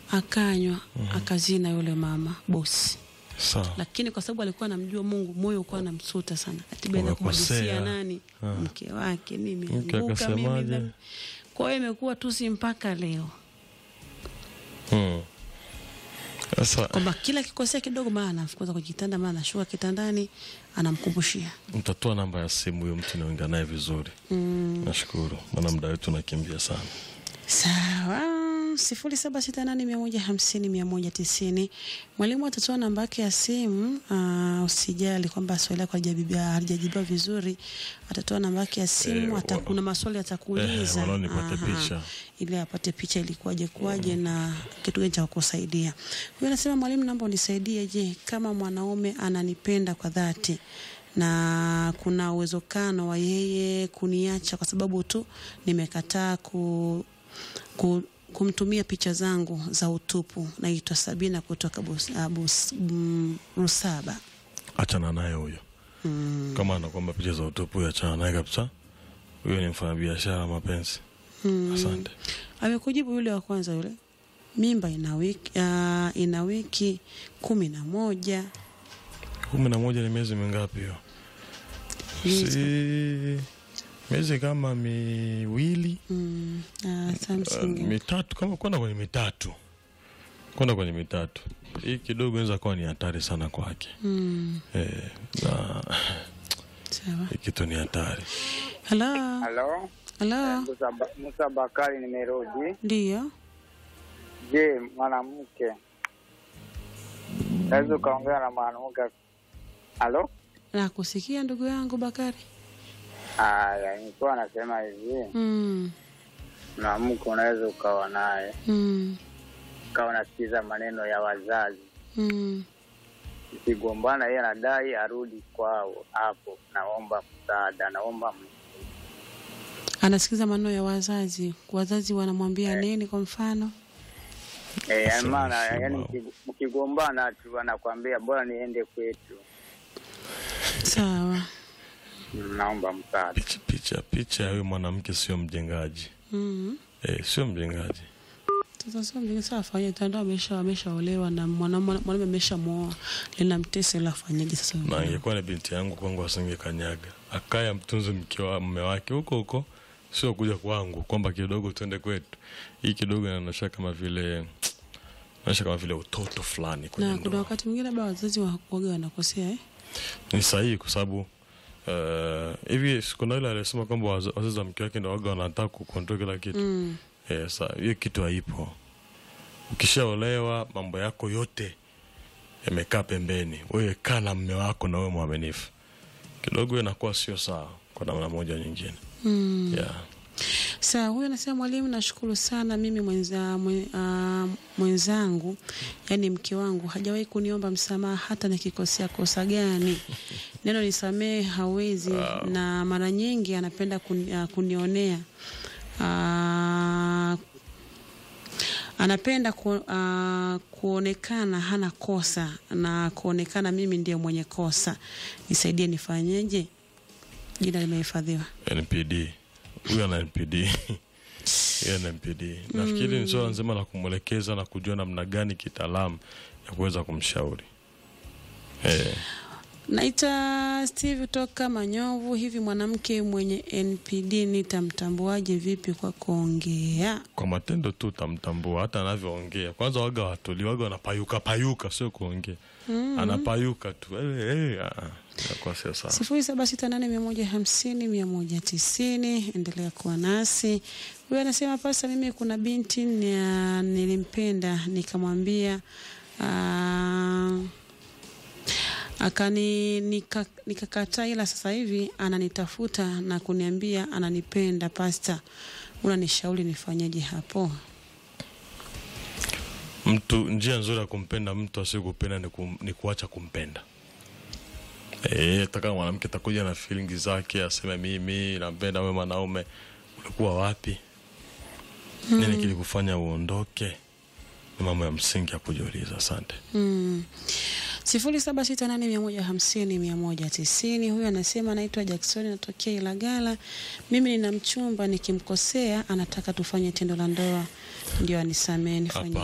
akanywa akazina yule mama bosi sawa lakini kwa sababu alikuwa anamjua Mungu, moyo ulikuwa anamsuta sana, katiba ina Umekosea. kumhadisia nani Ah. mke wake, mimi Mke anguka, mimi akasemaje? dhambi. Kwa hiyo imekuwa tusi mpaka leo, Mm. sasa kwamba kila kikosea kidogo, maana anamfukuza kwenye kitanda, maana anashuka kitandani, anamkumbushia mtatoa namba ya simu huyo mtu naongea naye vizuri nashukuru maana muda wetu unakimbia sana Sawa, sifuri saba sita nane mia moja hamsini mia moja tisini. Mwalimu atatoa namba yake ya simu. Uh, usijali kwamba swali lako halijajibiwa halijajibiwa vizuri, atatoa namba yake ya simu. Eh, Ata, wana- kuna maswali atakuuliza Eh, wanaoni nipate Aha. picha. ili apate picha ilikuwaje kuwaje na kitu gani cha kukusaidia. Huyo anasema mwalimu, naomba unisaidie. Je, kama mwanaume ananipenda kwa dhati na kuna uwezekano wa yeye kuniacha kwa sababu tu nimekataa ku, ku, kumtumia picha zangu za utupu. Naitwa Sabina kutoka Bus, uh, Bus, mm, Rusaba. achana naye huyo kama anakwamba picha za utupu huyo achana naye kabisa huyo ni mfanyabiashara mapenzi asante Amekujibu yule wa kwanza yule, mimba ina wiki, uh, ina wiki kumi na moja kumi na moja ni miezi mingapi hiyo si miezi kama miwili Mm, uh, uh, Samsung. mitatu kama kwenda kwenye mitatu kwenda kwenye mitatu hii kidogo inaweza kuwa ni hatari sana kwake Mm, eh, na sawa. hii kitu ni hatari Halo, Halo, halo, Musa, Ba- Musa Bakari nimerudi. ndiyo. Je, mwanamke naweza ukaongea na mwanamke? Halo, Nakusikia ndugu yangu Bakari. haya, nilikuwa nasema hivi, Mm, mwanamke unaweza ukawa naye mm, ukawa unasikiza maneno ya wazazi, mm. ikigombana, yeye anadai arudi kwao, hapo naomba msaada, naomba m- Anasikiza maneno ya wazazi. Wazazi wanamwambia nini? Kwa mfano, eh, Sasa maana sema- yani mki- mkigombana tu anakwambia bora niende kwetu, sawa. naomba msaada. picha picha picha ya huyu mwanamke sio mjengaji Mm. eh, sio mjengaji Sasa sio mjinga sasa afanye tando amesha ameshaolewa na mwanamume mwanamume ameshamuoa. Linamtesa ila afanyaje sasa? na angekuwa ni binti yangu kwangu asingekanyaga akaya mtunze mke wa mme wake huko huko sio kuja kwangu kwamba kidogo tuende kwetu hii kidogo inaonyesha kama vile inaonyesha kama vile utoto fulani kwenye na kuna ndoa wakati mwingine labda wazazi wa- waga wanakosea eh? ni sahihi kwa sababu eh, hivi uh, kuna yule alisema kwamba waz- wazazi wa mke wake ndo waga wanataka kukontrol kila kitu Mm. Eh, sa hiyo kitu haipo. Ukishaolewa mambo yako yote yamekaa pembeni, wewe kaa na mme wako na wewe mwaminifu. Kidogo inakuwa sio sawa kwa namna moja au nyingine. Mm. Yeah. Sawa, huyu anasema mwalimu, nashukuru sana mimi mwenza, mwe, uh, mwenzangu yani mke wangu hajawahi kuniomba msamaha hata nikikosea kosa gani. Neno nisamehe hawezi na mara nyingi anapenda kuni, uh, kunionea uh, anapenda ku, uh, kuonekana hana kosa na kuonekana mimi ndiye mwenye kosa. Nisaidie, nifanyeje? Jina limehifadhiwa. NPD. Huyu ana NPD. Yeye ana NPD. Nafikiri ni swala nzima la kumwelekeza na kujua namna gani kitaalamu ya kuweza kumshauri. Eh, Naita Steve toka Manyovu. Hivi mwanamke mwenye NPD nitamtambuaje vipi kwa kuongea? kwa matendo tu utamtambua hata anavyoongea. Kwanza waga watuli waga wanapayuka payuka, sio kuongea. Anapayuka tu. Eh, eh, ah, ah. Inakuwa sio sawa. sifuri saba sita nane mia moja hamsini mia moja tisini. Endelea kuwa nasi. Huyu anasema pasa, mimi kuna binti nia- nilimpenda nikamwambia ah, akani nika- nikakataa, ila sasa hivi ananitafuta na kuniambia ananipenda. Pasta, unanishauri nifanyeje hapo? Mtu njia nzuri ya kumpenda mtu asiyekupenda ni, kum, ni kuacha kumpenda. Eh, hata kama mwanamke atakuja na feeling zake aseme mimi nampenda wewe mwanaume, ulikuwa wapi? Nini kilikufanya uondoke? Ni mambo ya msingi ya kujiuliza. Asante. Mm. sifuri saba sita nane mia moja hamsini mia moja tisini. Huyu anasema anaitwa Jackson, natokea Ilagala. Mimi nina mchumba, nikimkosea anataka tufanye tendo la ndoa, ndio anisamee. Nifanye